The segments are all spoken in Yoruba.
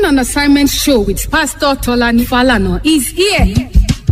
on Assignment show with Pastor Tolani Falana is here.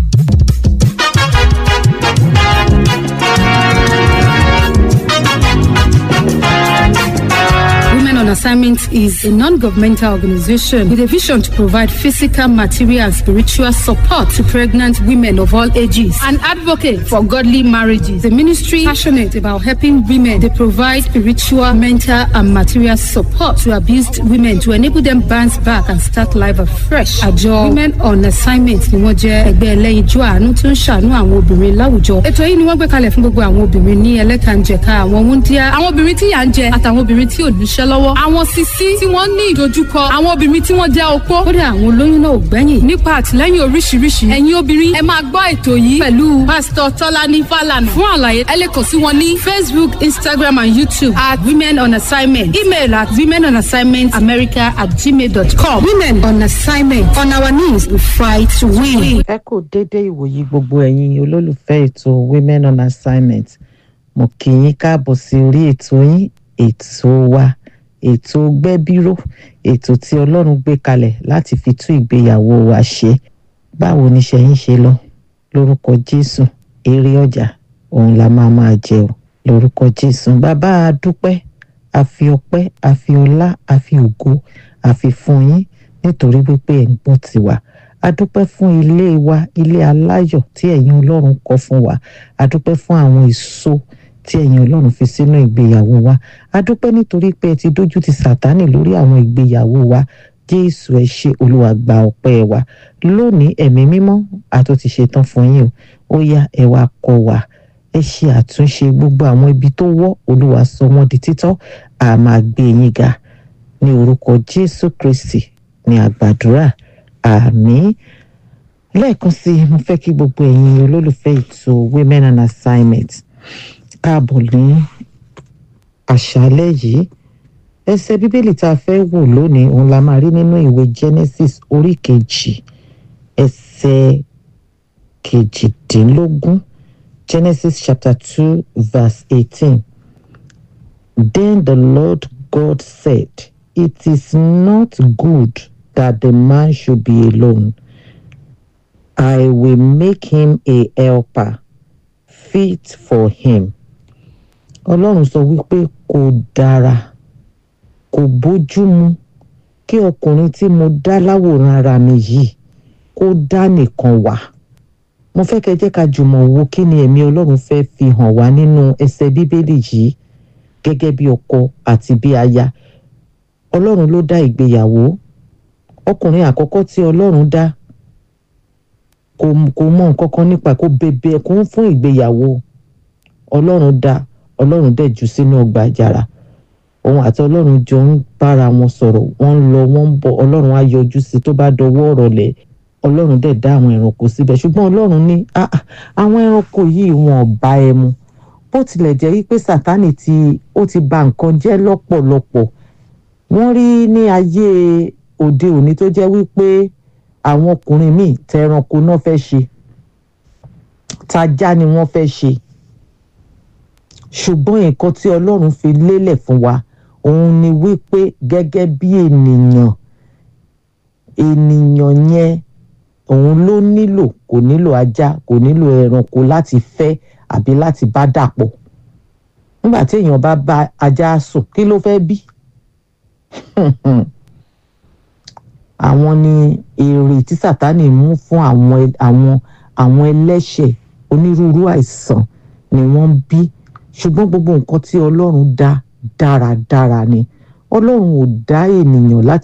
Women on Assignment is a non-governmental organization with a vision to provide physical, material, and spiritual support to pregnant women of all ages. An advocate for godly marriages. The ministry passionate about helping women. They provide spiritual, mental, and material support to abused women to enable them bounce back and start life afresh. Àjọ Women on Assignment ni wọ́n jẹ́ ẹgbẹ́ ẹlẹ́yinjú àánú tó ń ṣàánú àwọn obìnrin láwùjọ. Ètò yìí ni wọ́n gbé kalẹ̀ fún gbogbo àwọn obìnrin ní ẹlẹ́kànjẹ̀ka àwọn wúndíá, àwọn obìnrin tí yà ń jẹ àtàwọn obìnrin tí ò níṣẹ́ lọ́wọ́. Àwọn sisi tí wọ́n ní ìdojúkọ, àwọn obìnrin tí wọ́n jẹ́ opó. Kódà àwọn olóyún náà ò gbẹ́yìn. Nípa àtìlẹ́yìn oríṣiríṣi, ẹ̀yin obìnrin ẹ máa gbọ́ ètò yìí pẹ̀lú Pásítọ̀ Tọ́lání Fálànà. Fún àlàyé, ẹ lè kàn sí wọn ní Facebook, Instagram and YouTube at Women on Assignment. Email at women on assignment america at gmail.com. Women on Assignment. On our knees, we fight to win. ẹ kò déédé ìwòyí gbogbo ẹ̀yin olólùfẹ́ ètò women on assignment mo kì í káàbọ̀ sí orí ètò yín ètò wa ètò gbẹ́bíró ètò tí ọlọ́run gbé kalẹ̀ láti fi tún ìgbéyàwó wa ṣe báwo ni ṣẹ̀yìn ṣe lọ lórúkọ jésù èrè ọjà òun la máa máa jẹ o lórúkọ jésù bàbá a dúpẹ́ a fi ọpẹ́ a fi ọlá a fi ògo a fi fún yín nítorí wípé ẹ̀ ń gbọ́ tiwa a dúpẹ́ fún ilé wa ilé aláyọ̀ tí ẹ̀yin ọlọ́run kọ́ fún wa a dúpẹ́ fún àwọn èso tí ẹ̀yin ọlọ́run fi sínú ìgbéyàwó wa a dúpẹ́ nítorí pé ẹ ti dójú ti sàtánì lórí àwọn ìgbéyàwó wa jésù ẹ ṣé olúwa gba ọpẹ́ wa lónìí ẹ̀mí mímọ́ a tó ti ṣetán fún yín o ó yá ẹ wá kọ́ wa ẹ ṣe àtúnṣe gbogbo àwọn ibi tó wọ́ olúwa sọ wọ́n di títọ́ a máa gbé yín ga ní orúkọ jésù kristi ní àgbàdúrà àmín lẹ́ẹ̀kan sí i mo fẹ́ kí gbogbo ẹ̀yin olólùfẹ́ ètò women on assignment káàbọ̀ ní àṣálẹ́ yìí ẹsẹ̀ bíbélì tá a fẹ́ wò lónìí òun la máa rí nínú ìwé genesis orí kejì ẹsẹ̀ kejìdínlógún genesis chapter two verse eighteen then the lord god said it is not good that the man should be alone. I will make him a helper fit for him. Ọlọ́run sọ wípé kò dára kò bójúmu kí ọkùnrin tí mo dá láwòrán ara mi yìí kó dá nìkan wà. Mo fẹ́ kẹ́ jẹ́ ká jùmọ̀ wo kí ni ẹ̀mí Ọlọ́run fẹ́ fi hàn wá nínú ẹsẹ̀ Bíbélì yìí gẹ́gẹ́ bí ọkọ àti bí aya. Ọlọ́run ló dá ìgbéyàwó ọkùnrin àkọ́kọ́ tí Ọlọ́run dá kò kò mọ nǹkan kan nípa kó bẹbẹ kó fún ìgbéyàwó ọlọ́run dá ọlọ́run dẹ̀ jù sínú ọgbà àjàrà òun àti ọlọ́run jọ ń bára wọn sọ̀rọ̀ wọ́n ń lọ wọ́n ń bọ̀ ọlọ́run á yọjú sí tó bá dọwọ́ ọ̀rọ̀ lẹ̀ ọlọ́run dẹ̀ dá àwọn ẹranko síbẹ̀ ṣùgbọ́n ọlọ́run ní àwọn ẹranko yìí wọn ò bá ẹ mu bó tilẹ̀ jẹ́ wípé sátánì tí ó ti bà nǹkan jẹ́ lọ́pọ̀lọpọ̀ wọ́n rí ní ayé òde òní tó jẹ́ wípé àwọn ọkùnrin míì tẹranko náà fẹ́ ṣe tajá ni wọ́n fẹ́ ṣe ṣùgbọ́n nǹkan tí ọlọ́run fi lélẹ̀ fún wa òun ni wípé gẹ́gẹ́ bí ènìyàn ènìyàn yẹn òun ló nílò kò nílò ajá kò nílò ẹranko láti fẹ́ àbí láti bá dàpọ̀ nígbà tí èèyàn bá bá ajá sùn kí ló fẹ́ bí àwọn ni èrè tí sátánì mú fún àwọn àwọn àwọn ẹlẹ́ṣẹ̀ onírúurú àìsàn ni wọ́n ń bí ṣùgbọ́n gbogbo nǹkan tí ọlọ́run dá dáradára ni ọlọ́run ò dá ènìyàn láti